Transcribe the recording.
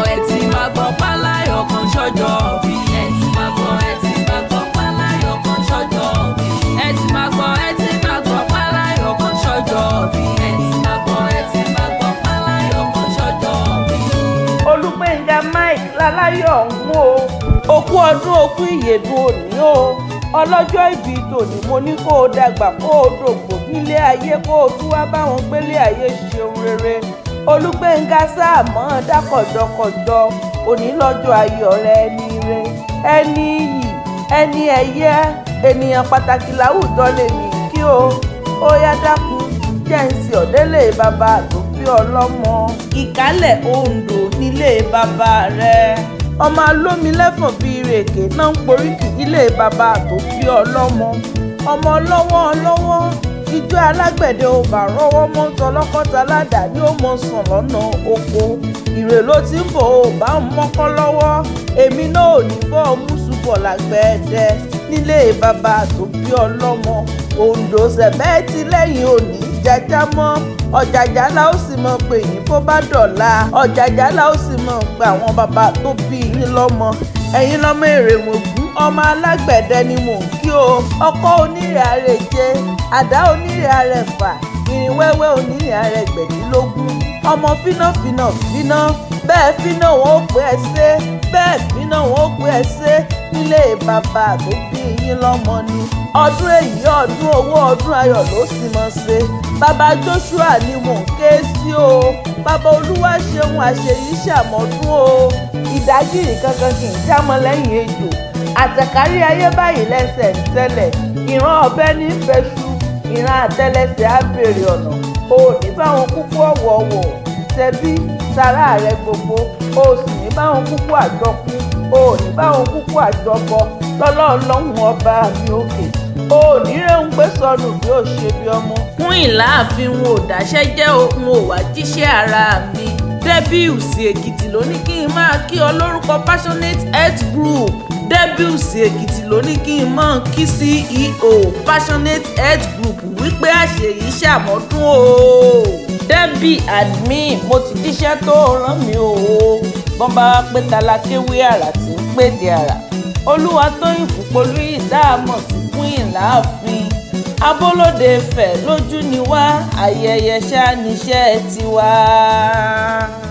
ẹ ti máa gbọ́ páláyọ̀ kan ṣọ́jọ́ bí. ẹ ti máa gbọ́ ẹ ti máa gbọ́ páláyọ̀ kan ṣọ́jọ́ bí. ẹ ti máa gbọ́ ẹ ti máa gbọ́ páláyọ̀ kan ṣọ́jọ́ bí. ẹ ti máa gbọ́ ẹ ti máa gbọ́ páláyọ̀ kan ṣọ́jọ́ bí. olùgbẹ̀ngà mike láláyọ̀ ọ̀hún o òkú ọdún òkú ìyèdùn òní o ọlọ́jọ́ ìbí tòní mo ní kó o dàgbà kó o dògbò nílé ayé kó o tún wá báwọn gbélé ayé ṣeun rere olùgbẹ̀ngà sáàmọ́ dákọ̀jọkọ̀jọ òní lọ́jọ́ ayọ̀ rẹ ẹni re ẹni iyì ẹni ẹ̀yẹ ènìyàn pàtàkì láwùjọ lè ní kí o ó yá dákun jẹ́ǹsì ọ̀dẹ́lẹ̀ bàbá tó bí ọlọ́mọ ìkálẹ̀ ondo nílé bàbá rẹ̀ ọmọ alómi lẹ́fọ̀n bíi rèké náà ń poríkì ilé bàbá tó bí ọlọ́mọ ọmọ ọlọ́wọ́ ọlọ́wọ́ ijó alágbẹ̀dẹ ò bá rọ́wọ́ mọ́ tọlọ́kọ́ta ládàá ni ó mọ sàn lọ́nà oko ìrè ló ti ń bọ̀ ò bá ń mọ́kọ́ lọ́wọ́ èmi náà ò ní bọ́ mùsùbọ̀ lágbẹ̀ẹ́dẹ nílé bàbá tó bí ọlọ́mọ ondo sẹ̀bẹ́ẹ̀tì lẹ́yìn òní jájá mọ́ ọ̀jàjà la ó sì mọ̀ pé yín bó bá dọ̀la ọ̀jàjà la ó sì mọ̀ pé àwọn bàbá tó bí yín lọ́mọ ẹ̀yin lọ́mọ èrè mọ̀gún ọmọ alágbẹ̀dẹ ni mò ń kí o ọkọ onírè àrèje àdá onírè àrẹ̀fà irin wẹ́wẹ́ onírè àrẹ̀gbẹ̀dínlógún ọmọ fínàfínà fínà bẹ́ẹ̀ fínà wọn ó pé ẹ ṣe bẹ́ẹ̀ fínà wọn ó pé ẹ ṣe nílé bàbá tó bí yín lọ́mọ ni ọdún èyí ọdún owó ọdún ayọ̀ ló sì mọ̀ ṣe bàbá joshua ni mò ń ké sí o bàbá olúwa ṣeun àṣeyí ṣàmọ́dún o ìdágìrì kankan kì í jámọ́ lẹ́yìn ejò àtẹ̀kárí ayé báyìí lẹ́sẹ̀ ń tẹ́lẹ̀ ìran ọ̀bẹ ní fẹ́ṣu ìran àtẹ́lẹsẹ̀ á béèrè ọ̀nà o ò ní báwọn kúkú ọ̀wọ̀ọ̀wọ̀ tẹbí tara rẹ gbogbo o ò sì ní báwọn kúkú àjọkú o ò ní báwọn kúkú àjọbọ lọ́lọ́ọ̀lọ́hún ọba mi òkè o ò ní rẹ̀ ń gbé sọnù bí ó ṣe bí ọmọ. fún ìláàfin wọn ò dáṣẹ́ jẹ́ òun ò wá jíṣẹ́ ara mi Débiùsì Èkìtì ló ní kí n máa kí ọ lórúkọ Passionate Health Group Débiùsì Èkìtì ló ní kí n máa kí CEO Passionate Health Group wípé àṣeyìí ṣàmọ́dún o. Debbie admin mo ti jíṣẹ́ tó rán mi o bọ́n bá wá pé talákéwé àrà tí ń pèdè àrà olúwa tóyìn fúnpolú ìdáàmọ̀ sí fún ìláàfin abólóde fẹ̀ lójú ni wá ayẹyẹ ṣáá níṣẹ́ tiwa.